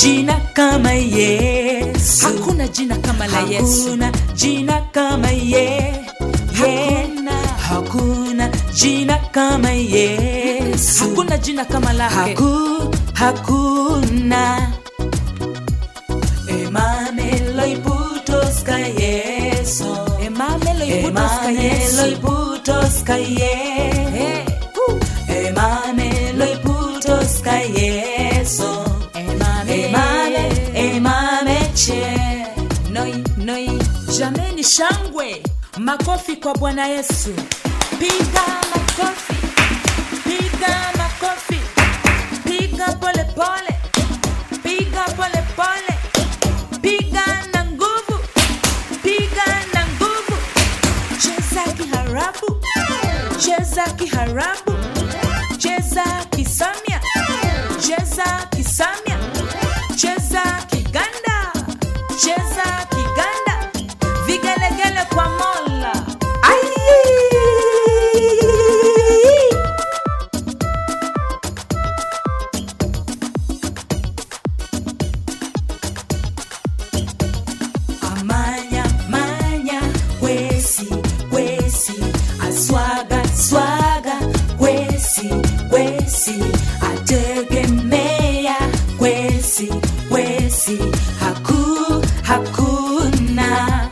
jina kama Yesu. hakuna jina kama la yesu Hakuna jina kama ye, ye. Hakuna jina kama Yesu. hakuna jina kama lake Haku, hakuna Emamelo iputos ka Yesu. emamelo iputoska Emamelo yesu iputos ka Yesu. Eh, uh, Emamelo iputos ka Yesu. emame. Emame, emame che. noi noi jameni shangwe makofi kwa bwana yesu piga makofi piga makofi piga pole pole piga pole pole piga na nguvu piga na nguvu cheza kiharabu cheza kiharabu cheza kisamia cheza kisamia cheza kiganda cheza kiganda vigelegele kwa mola Ai! Amanya, manya, kwesi, kwesi, aswaga, swaga, kwesi, kwesi, ategemea, kwesi, kwesi, haku, hakuna.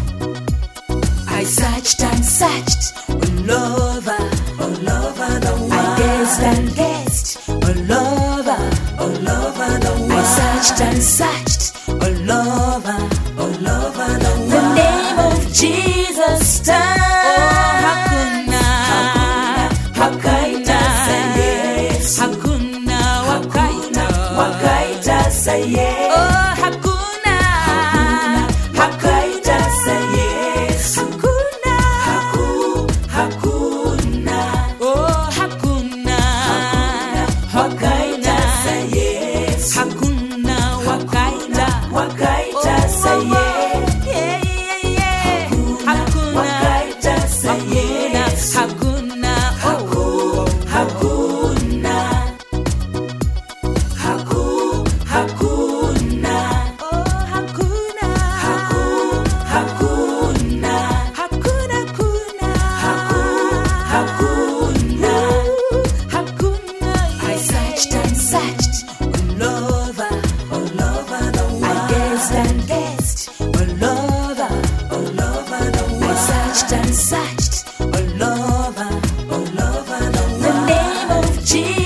I searched and searched all over, all over the world. I guessed and guessed all over, all over the world. I searched and searched all over, all over the world. The name of Jesus stands. Oh, hakuna. Wakaita sa Yesu. hakuna wakaita Wakaita sa Yesu. oh hakuna Wakaita sa Yesu. hakuna Haku, hakuna. oh hakuna Wakaita sa Yesu. hakuna wakaita Wakaita sa Yesu. Yeah, yeah, yeah. hakuna Wakaita sa Yesu. hakuna oh Hakuna. Haku, hakuna. oh hakuna Haku, hakuna. hakuna kuna Hakuna. hakuna I searched and searched all over, all over the world. I guessed and guessed all over, all over the world. I searched and searched all over, all over the world. The name of Jesus.